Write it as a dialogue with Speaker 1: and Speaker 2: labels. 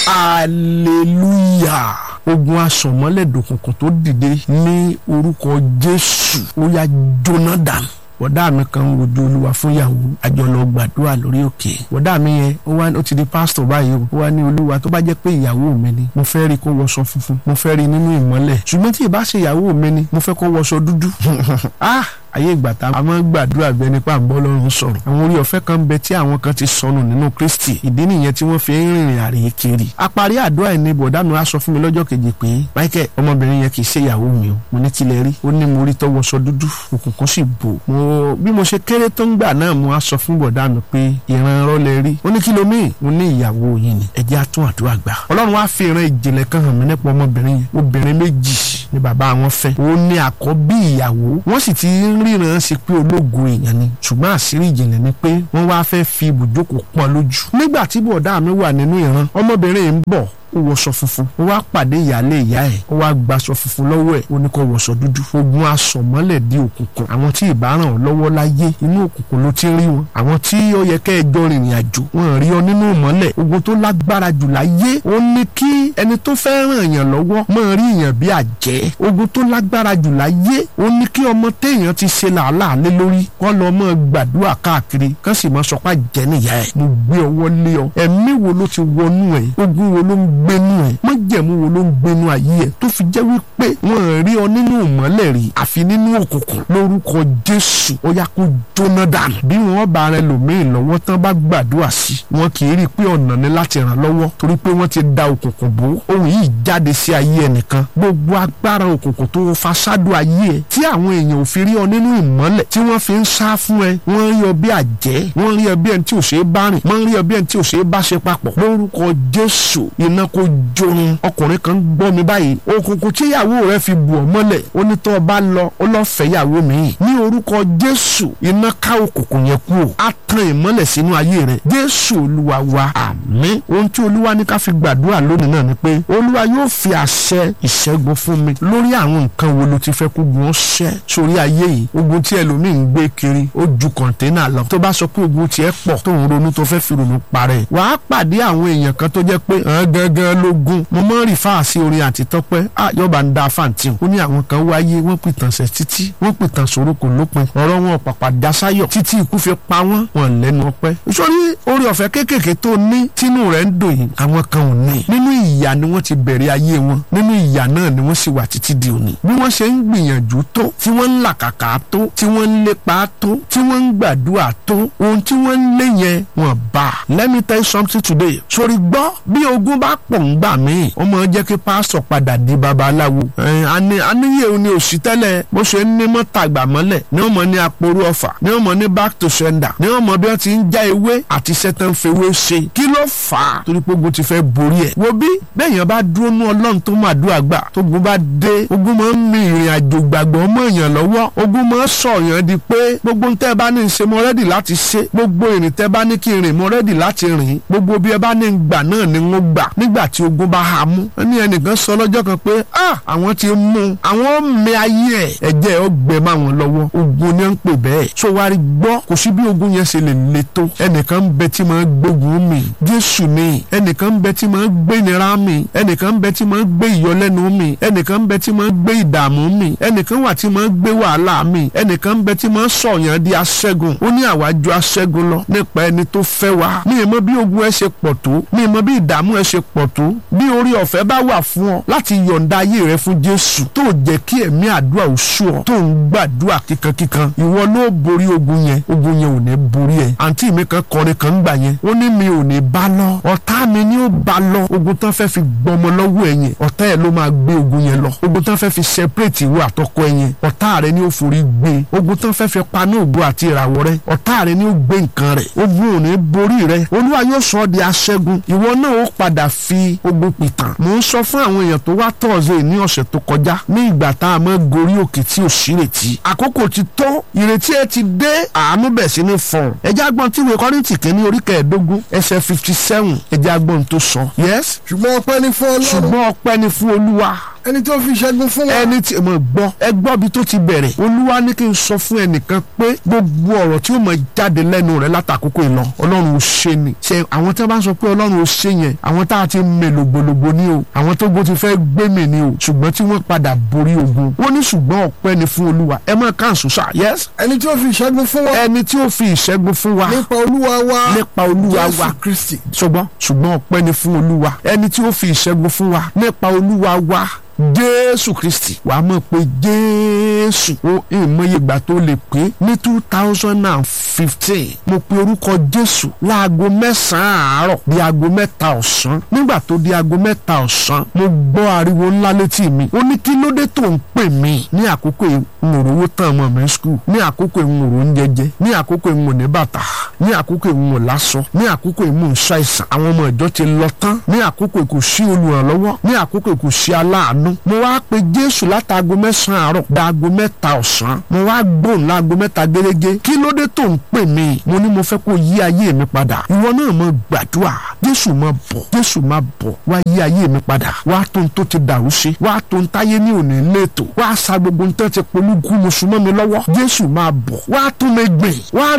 Speaker 1: hallelujah ogun asọ̀mọ́lẹ̀ dòkùnkùn tó dìde ní orúkọ jésù ó yá jóná dànù bọ̀dá mi kan ń wojú olúwa fún ìyàwó àjọlọ gbàdúrà lórí òkè bọ̀dá mi yẹn ó wá ó ti di pásítọ̀ báyìí o ó wá ní olúwa tó bá jẹ́ pé ìyàwó mi ni mo fẹ́ rí kó wọṣọ funfun mo fẹ́ rí nínú ìmọ́lẹ̀ ṣùgbọ́n tí ì bá ṣe ìyàwó mi ni mo fẹ́ kó wọṣọ dúdú ah ayé ìgbà tá a máa ń gbàdúrà bẹ nípa àbọ̀ lọ́rùn sọ̀rọ̀ àwọn orí ọ̀fẹ́ kan bẹ tí àwọn kan ti sọnù nínú kristi ìdí nìyẹn tí wọ́n fi ń rìnrìn àrèé kiri àparí àdúrà ẹni bọ̀dá mi wá sọ fún mi lọ́jọ́ kejì pé michael ọmọbìnrin yẹn kì í ṣe ìyàwó mi o mo ní tilẹ̀ rí ó ní mo rí tọwọ́sọ dúdú òkùnkùn sì bò mo bí mo ṣe kéré tó ń gbà náà mo á sọ fún bọ̀dá mi pé ìran rọlẹ̀ rí ó ní kí ló míì mo ní ìyàwó yìí ni ẹ jẹ́ á tún àdúrà gbà ọlọ́run wá fi ìran ìjìnlẹ̀ kan hàn mí nípa ọmọbìnrin yẹn obìnrin méjì ni bàbá wọn fẹ́ ó ní àkọ́bí ìyàwó wọ́n sì ti ń ríran sí pé ológun èèyàn ni ṣùgbọ́n àṣírí ìjìnlẹ̀ ni pé wọ́n wá fẹ́ fi ibùjókòó pọ́n lójú nígbà tí bọ̀dá mi wà nínú ìran ọmọbìnrin yìí ń bọ̀ ó wọṣọ funfun ó wá pàdé ìyáálé ìyá ẹ̀ ó wá gbaṣọ funfun lọ́wọ́ ẹ̀ ó ní kó wọṣọ dúdú ogun asọ̀mọ́lẹ̀ di òkùnkùn àwọn tí ìbá ràn ọ́ lọ́wọ́ láyé inú òkùnkùn ló ti rí wọn àwọn tí ó yẹ kẹ́ ẹ jọ rìnrìn àjò wọn rí ọ nínú ìmọ́lẹ̀ ogun tó lágbára jù láyé ó ní kí ẹni tó fẹ́ ràn yàn lọ́wọ́ máa rí yàn bí àjẹ́ ogun tó lágbára jù láyé ó ní kí ọmọ téèyàn ti ṣe làálàá lé lórí kọ́ lọ mọ́ gbàdúrà káàkiri kán sì mọ́ sọpá jẹ́ nìyá ẹ̀ mo gbé ọwọ́ lé ọ ẹ̀mí wo ló ti wọnú ẹ̀ ogun wo ló ń gbénú ẹ̀ májẹ̀mú wo ló ń gbénú ayé ẹ̀ tó fi jẹ́ wípé wọ́n rí ọ nínú ìmọ́lẹ̀ rí àfi nínú òkùnkùn lórúkọ jésù ó yá kó jóná dànù bí wọ́n bá rẹ lòmíì lọ́wọ́ tán bá gbàdúrà sí wọn kì í rí i pé ọ̀nà ni láti ràn lọ́wọ́ torí pé wọ́n ti da òkùnkùn bò ohun yìí jáde sí ayé ẹnìkan gbogbo agbára òkùnkùn tó fa ṣáàdù ayé ẹ tí àwọn èèyàn ò fi rí ọ nínú ìmọ́lẹ̀ tí wọ́n fi ń sá fún ẹ wọ́n rí ọ bí àjẹ́ wọ́n rí ọ bí ẹni tí ò ṣeé bá rìn wọ́n rí ọ bí ẹni tí ò ṣeé bá ṣe papọ̀ lórúkọ jésù iná kó jorun ọkùnrin kan gbọ́ mi báyìí òkùnkùn tí ìyàwó rẹ fi bù ọ́ mọ́lẹ̀ ó ní tó o bá lọ ó lọ fẹ́ ìyàwó mi ní orúkọ jésù iná ká òkùnkùn yẹn kú o á tan ìmọ́lẹ̀ sínú ayé rẹ jésù olúwa wa àmín ohun tí olúwa ní ká fi gbàdúrà lónìí náà ni pé olúwa yóò fi àṣẹ ìṣẹ́gun fún mi lórí àwọn nǹkan wo ló ti fẹ́ kó gun ọ́ ṣẹ́ sórí ayé yìí ogun tí ẹlòmíì ń gbé kiri ó ju kọ̀ǹténà lọ tó bá sọ pé ogun tiẹ̀ pọ̀ tó ń ronú tó fẹ́ fi ronú parẹ́ wàá pàdé àwọn èèyàn kan tó jẹ́ pé hàn gangan lógún mo mọ́ rì fáà sí orin àti tọ́pẹ́ à yọba ń da fàǹtì ó ní àwọn kan wáyé wọ́n pìtàn sẹ̀ títí wọ́n pìtàn sòro kò lópin ọ̀rọ̀ wọn pàpà dasáyọ̀ títí ikú fi pa wọ́n wọn lẹ́nu ọpẹ́ sórí orí ọ̀fẹ́ kéékèèké tó ní tínú rẹ̀ ń dùn yìí àwọn kan ò ní nínú ìyà ni wọ́n ti bẹ̀rẹ̀ ayé wọn nínú ìyà náà ni wọ́n sì wà títí di òní bí wọ́n ṣe ń gbìyànjú tó tí wọ́n ń làkàkà tó tí wọ́n ń lépa tó tí wọ́n ń gbàdúrà tó ohun tí wọ́n ń lé yẹn wọ́n bá let me tell you something today sórí gbọ́ bí ogun bá pọ̀ ń gbà míì ó máa jẹ́ kí pásítọ̀ padà di babaláwo àníyè òní òsì tẹ́lẹ̀ bó ṣe ń ní mọ́tàgbà mọ́lẹ̀ ní wọ́n mọ̀ ní aporú ọ̀fà ní wọ́n mọ̀ ní back to sender ní wọ́n mọ̀ bí wọ́n ti ń já ewé àti sẹ́tàn fewé ṣe kí ló fà á torí pé ogun ti fẹ́ borí ẹ̀ wo bí bẹ́ẹ̀yàn bá dúró nú ọlọ́run tó máa dúrà gbà tógun bá dé ogun máa ń mi ìrìn àjò gbàgbọ́ mọ́ èèyàn lọ́wọ́ ogun máa ń sọ èèyàn di pé gbogbo ń tẹ́ bá ní ṣe mo rẹ́dì láti ṣe gbogbo ìrìn tẹ́ bá ní kí n rìn mo rẹ́dì láti rìn gbogbo bí ẹ bá ní gbà náà ni ń gbà nígbà tí ogun bá ha mú ẹni ẹnìkan sọ lọ́jọ́ kan pé ah àwọn ti mú àwọn mẹ ayé ẹ̀ ẹ̀jẹ̀ ọgbẹ́ máa wọn lọ́wọ́ ogun ni ó ń pè bẹ́ẹ̀ so wá rí gbọ́ kò sí bí ogun yẹn ṣe lè le tó ẹnìkan ń bẹ tí máa gbógun mi jésù ni ẹnìkan ń bẹ tí máa gbé ìnira mi ẹnìkan ń bẹ tí máa gbé ìyọlẹ́nu mi ẹnìkan ń bẹ tí máa gbé ìdààmú mi ẹnìkan wà tí máa gbé wàhálà mi ẹnìkan ń bẹ tí máa sọ̀yàn di aṣẹ́gun ó ní àwájú aṣẹ́gun lọ nípa ẹni tó fẹ́ wa mi ì mọ bí ogun ẹ ṣe pọ̀ tó mi ì mọ bí ìdààmú ẹ ṣe pọ̀ tó bí orí ọ̀fẹ́ bá wà fún ọ láti yọ̀ǹda ayé rẹ fún jésù tó jẹ́ kí ẹ̀mí àdúrà ò sú ọ tó ń gbàdúrà kíkankíkan ìwọ ló borí ogun yẹn ogun yẹn ò ní borí ẹ àǹtí mi kan kọrin kan gbà yẹn ó ní mi ò ní bá lọ ọ̀tá mi ni ó bá lọ ogun tán fẹ́ fi gbọmọ lọ́wọ́ ẹ yẹn ọ̀tá ẹ ló máa gbé ogun yẹn lọ ogun tán fẹ́ fi separate ìwọ àtọkọ ẹ yẹn ọ̀tá rẹ ni ó forí gbé ogun tán fẹ́ fi paná ògo àti ìràwọ̀ rẹ ọ̀tá rẹ ni ó gbé nǹkan rẹ ogun ò ní borí rẹ olúwa yóò sọ ọ́ di aṣẹ́gun ìwọ náà ó padà fi ogun pìtàn mò ń sọ fún àwọn èèyàn tó wá tọ̀ọ̀sẹ̀ ní ọ̀sẹ̀ tó kọjá ní ìgbà tá a mọ́ gorí òkè tí ò sí ìrètí àkókò ti tó ìrètí ẹ ti dé àánú bẹ̀ sí ní fọ̀n ẹjẹ́ agbọ́n tí ìwé kọ́rìntì kìíní orí kẹẹ̀ẹ́dógún ẹsẹ̀ fifty seven ẹjẹ́ agbọ́n tó sọ. yes
Speaker 2: ṣùgbọ́n ọpẹ́ ní fún ọlọ́run
Speaker 1: ṣùgbọ́n ọpẹ́ ni fún olúwa
Speaker 2: ẹni tó fi ìṣẹ́gun fún wa.
Speaker 1: ẹni tí mo gbọ́ ẹ gbọ́ bí tó ti bẹ̀rẹ̀ olúwa ní kí n sọ fún ẹnìkan pé gbogbo ọ̀rọ̀ tí ó mọ̀ jáde lẹ́nu rẹ̀ látàkókò ìlọ ọlọ́run ò ṣe ni ṣe àwọn tí wọ́n bá ń sọ pé ọlọ́run ò ṣe yẹn àwọn tá a ti mè lògbòlògbò ni o àwọn tó gbó ti fẹ́ gbé mi ni o ṣùgbọ́n tí wọ́n padà borí ogun wọ́n ní ṣùgbọ́n ọpẹ́ ni fún olúwa ẹ mọ̀ káàsù sá yes
Speaker 2: ẹni tó fi ìṣẹ́gun fún wa.
Speaker 1: ẹni tí ó fi ìṣẹ́gun fún wa
Speaker 2: nípa olúwa wa.
Speaker 1: nípa olúwa wa
Speaker 2: jésù kristi.
Speaker 1: ṣùgbọ́n ṣùgbọ́n ọpẹ́ ni fún olúwa ẹni tí ó fi ìṣẹ́gun fún wa nípa olúwa wa jésù kristi wà á mọ̀ pé jésù ó ìmọye ìgbà tó lè pé ní two thousand and fifteen mo pe orúkọ jésù láago mẹ́sàn-án àárọ̀ di aago mẹ́ta ọ̀sán nígbà tó di aago mẹ́ta ọ̀sán mo gbọ́ ariwo ńlá létí mi ó ní kí ló dé tó ń pè mí ní àkókò ìmọ̀rówó tán ọmọ mi skul ní àkókò ìmọ̀ró ń jẹjẹ ní àkókò ìmọ̀ ní bàtà ní àkókò ìmọ̀ lásọ ní àkókò ìmọ̀ ṣàìsàn àwọn ọmọ ìjọ ti lọ tán ní àkókò kò sí olùrànlọ́wọ́ ní àkókò kò sí aláàánú mo wá pe jésù látàgò mẹ́sàn-án àárọ̀ dàgò mẹ́ta ọ̀sán mo wá gbóhùn láago mẹ́ta gẹ́gẹ́ kí ló dé tó ń pè mí mo ní mo fẹ́ kó yí ayé mi padà ìwọ náà mo gbàdúrà jésù máa bọ̀ jésù máa bọ̀ wá yí ayé mi padà wá tó ń tó ti dàrú ṣe wá tó ń táyé ní òní léètò wá sa gbogbo ń tẹ́ ti polúkú mo súnmọ́ mi lọ́wọ́ jésù máa bọ̀ wá tún mi gbìn wá